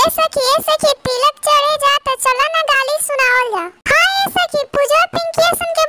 ए सखी ए सखी तिलक चढ़े जा त चला ना गाली सुनावल जा हाँ ए सखी पूजा पिंकी सन के